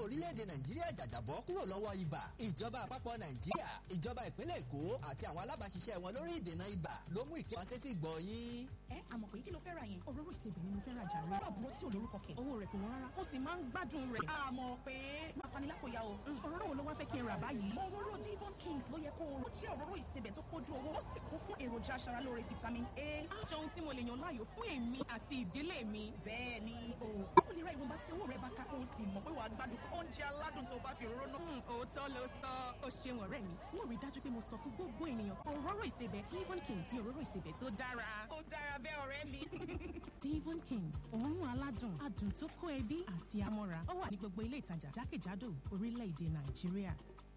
orílẹ̀-èdè nàìjíríà jàjàbọ́ kúrò lọ́wọ́ ibà ìjọba àpapọ̀ nàìjíríà ìjọba ìpínlẹ̀ èkó àti àwọn alábàáṣiṣẹ́ wọn lórí ìdènà ibà ló mú ìkéwà sétí gbọ̀ yín. ẹ àmọ̀ pé kí ló fẹ́ ra yẹn. òróró ìsebẹ̀ ni mo fẹ́ ra jàre. rárá àbúrò tí ò lórúkọ kẹ̀. owó rẹ̀ kò wọ́n rárá ó sì máa ń gbádùn rẹ̀. àmọ̀ pé má fani lápòyà o. òróró wo ló wá fẹ́ kí n rà báyìí. òróró Devon Kings ló yẹ kó o. ó jẹ́ òróró ìsebẹ̀ tó pójú owó ó sì kún fún èròjà aṣaralóore vitamin A. aṣọ ohun tí mo lè yàn láàyò fún èmi àti ìdílé mi. bẹ́ẹ̀ ni o ó lè ra ìwọ̀nba tí owó rẹ̀ bá ká kó o sì mọ̀ pé wàá gbádùn oúnjẹ aládùn tó bá fi òróró náà. òótọ́ ló sọ ó ṣeun ọ̀rẹ́ mi mo rí dájú pé mo sọ fún gbogbo ènìyàn òróró ìsebẹ̀ Devon Kings ní òróró ìsebẹ̀ tó dára. ó dára bẹ́ẹ̀ ọ̀rẹ́ mi. Devon Kings òórùn aládùn adùn tó kó ẹbí àti amọ́ra ó wà ní gbogbo ilé ìtajà jákèjádò orílẹ̀-èdè Nàìjíríà.